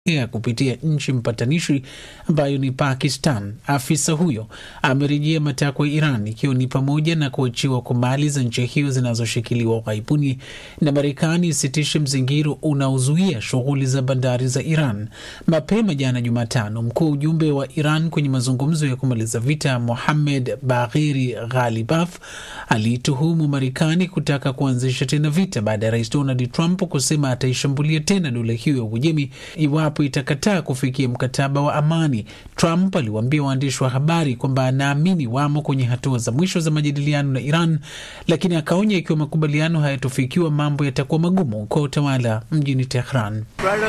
ya kupitia nchi mpatanishi ambayo ni Pakistan. Afisa huyo amerejea matakwa ya Iran ikiwa ni pamoja na kuachiwa kwa mali za nchi hiyo zinazoshikiliwa ughaibuni na Marekani isitishe mzingiro unaozuia shughuli za bandari za Iran. Mapema jana Jumatano, mkuu wa ujumbe wa Iran kwenye mazungumzo ya kumaliza vita Mohammed Bagheri Ghalibaf aliituhumu Marekani kutaka kuanzisha tena vita baada ya rais Donald Trump kusema ataishambulia tena dola hiyo ya Uajemi iwapo itakataa kufikia mkataba wa amani. Trump aliwaambia waandishi wa habari kwamba anaamini wamo kwenye hatua za mwisho za majadiliano na Iran, lakini akaonya ikiwa makubaliano hayatofikiwa mambo yatakuwa magumu kwa utawala mjini Tehran.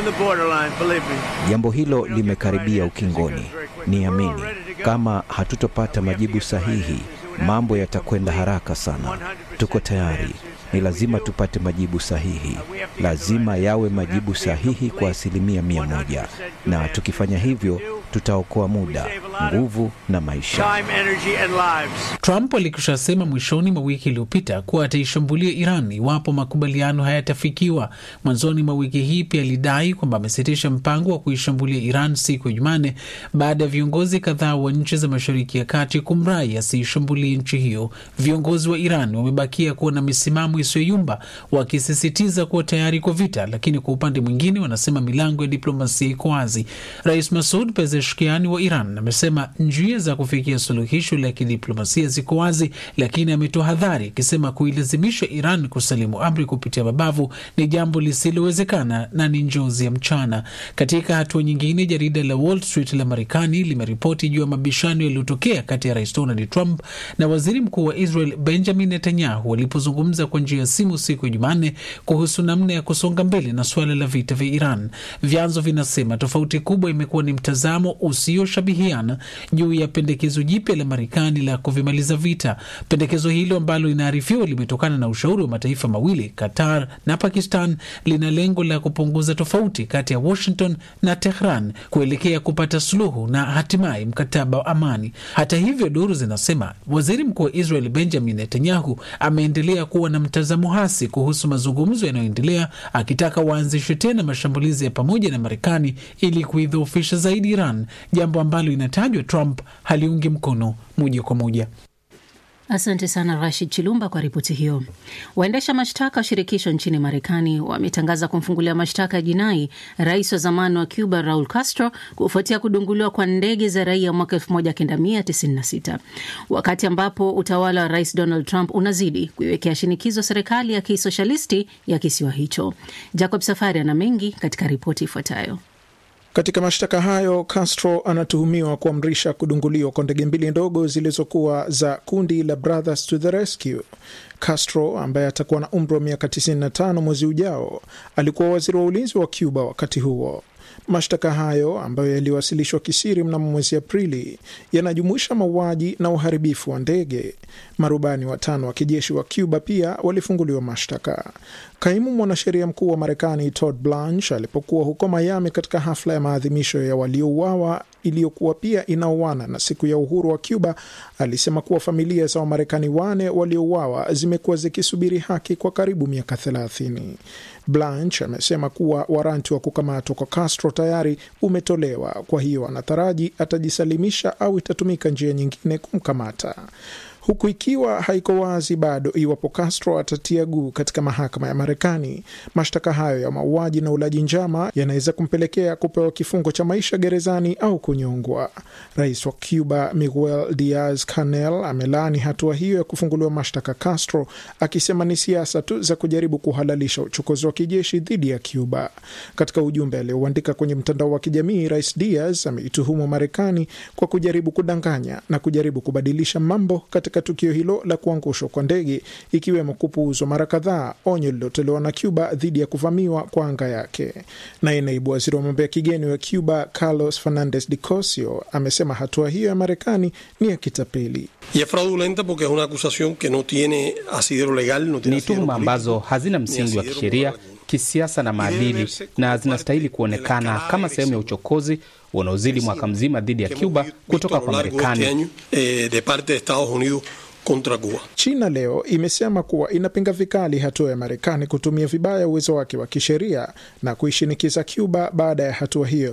Jambo hilo limekaribia ukingoni. Niamini, kama hatutopata majibu sahihi, mambo yatakwenda haraka sana. Tuko tayari. Ni lazima tupate majibu sahihi, lazima yawe majibu sahihi kwa asilimia mia moja, na tukifanya hivyo tutaokoa muda, nguvu na maisha. Trump alikushasema mwishoni mwa wiki iliyopita kuwa ataishambulia Iran iwapo makubaliano hayatafikiwa. Mwanzoni mwa wiki hii pia alidai kwamba amesitisha mpango wa kuishambulia Iran siku ya Jumanne baada ya viongozi kadhaa wa nchi za Mashariki ya Kati kumrai asiishambulie nchi hiyo. Viongozi wa Iran wamebakia kuwa na misimamo isiyoyumba, wakisisitiza kuwa tayari kwa vita, lakini kwa upande mwingine wanasema milango ya diplomasia iko wazi. Rais Masud Pezeshkiani wa Iran amesema njia za kufikia suluhisho la kidiplomasia ziko wazi, lakini ametoa hadhari akisema kuilazimisha Iran kusalimu amri kupitia mabavu ni jambo lisilowezekana na ni njozi ya mchana. Katika hatua nyingine, jarida la Wall Street la Marekani limeripoti juu ya mabishano yaliyotokea kati ya rais Donald Trump na waziri mkuu wa Israel Benjamin Netanyahu walipozungumza kwa njia ya simu siku ya Jumanne kuhusu namna ya kusonga mbele na suala la vita vya Iran. Vyanzo vinasema tofauti kubwa imekuwa ni mtazamo usioshabihiana juu ya pendekezo jipya la Marekani la kuvimaliza vita. Pendekezo hilo ambalo linaarifiwa limetokana na ushauri wa mataifa mawili, Qatar na Pakistan, lina lengo la kupunguza tofauti kati ya Washington na Tehran kuelekea kupata suluhu na hatimaye mkataba wa amani. Hata hivyo, duru zinasema waziri mkuu wa Israel Benjamin Netanyahu ameendelea kuwa na mtazamo hasi kuhusu mazungumzo yanayoendelea, akitaka waanzishe tena mashambulizi ya pamoja na Marekani ili kuidhoofisha zaidi Iran, jambo ambalo inatajwa Trump haliungi mkono moja kwa moja. Asante sana Rashid Chilumba kwa ripoti hiyo. Waendesha mashtaka wa shirikisho nchini Marekani wametangaza kumfungulia mashtaka ya jinai rais wa zamani wa Cuba Raul Castro kufuatia kudunguliwa kwa ndege za raia mwaka 1996 wakati ambapo utawala wa rais Donald Trump unazidi kuiwekea shinikizo serikali ya kisoshalisti ya kisiwa hicho. Jacob Safari ana mengi katika ripoti ifuatayo. Katika mashtaka hayo Castro anatuhumiwa kuamrisha kudunguliwa kwa ndege mbili ndogo zilizokuwa za kundi la Brothers to the Rescue. Castro ambaye atakuwa na umri wa miaka 95 mwezi ujao alikuwa waziri wa ulinzi wa Cuba wakati huo. Mashtaka hayo ambayo yaliwasilishwa kisiri mnamo mwezi Aprili yanajumuisha mauaji na uharibifu wa ndege. Marubani watano wa kijeshi wa Cuba pia walifunguliwa mashtaka. Kaimu mwanasheria mkuu wa Marekani Todd Blanche alipokuwa huko Miami katika hafla ya maadhimisho ya waliouawa iliyokuwa pia inaoana na siku ya uhuru wa Cuba alisema kuwa familia za Wamarekani wane waliouawa zimekuwa zikisubiri haki kwa karibu miaka thelathini. Blanche amesema kuwa waranti wa kukamatwa kwa Castro tayari umetolewa, kwa hiyo anataraji atajisalimisha au itatumika njia nyingine kumkamata huku ikiwa haiko wazi bado iwapo Castro atatia guu katika mahakama ya Marekani. Mashtaka hayo ya mauaji na ulaji njama yanaweza kumpelekea kupewa kifungo cha maisha gerezani au kunyongwa. Rais wa Cuba Miguel Diaz Canel amelaani hatua hiyo ya kufunguliwa mashtaka Castro, akisema ni siasa tu za kujaribu kuhalalisha uchokozi wa kijeshi dhidi ya Cuba. Katika ujumbe aliouandika kwenye mtandao wa kijamii, Rais Diaz ameituhumu Marekani kwa kujaribu kudanganya na kujaribu kubadilisha mambo katika tukio hilo la kuangushwa kwa ndege ikiwemo kupuuzwa mara kadhaa onyo lililotolewa na Cuba dhidi ya kuvamiwa kwa anga yake. Naye naibu waziri wa mambo ya kigeni wa Cuba Carlos Fernandez de Cosio amesema hatua hiyo ya Marekani ni ya kitapeli. Ni tuhuma ambazo hazina msingi wa kisheria, kisiasa na maadili na zinastahili kuonekana kama sehemu ya uchokozi unaozidi mwaka mzima dhidi ya Cuba kutoka kwa Marekani. contra Cuba. China leo imesema kuwa inapinga vikali hatua ya Marekani kutumia vibaya uwezo wake wa kisheria na kuishinikiza Cuba baada ya hatua hiyo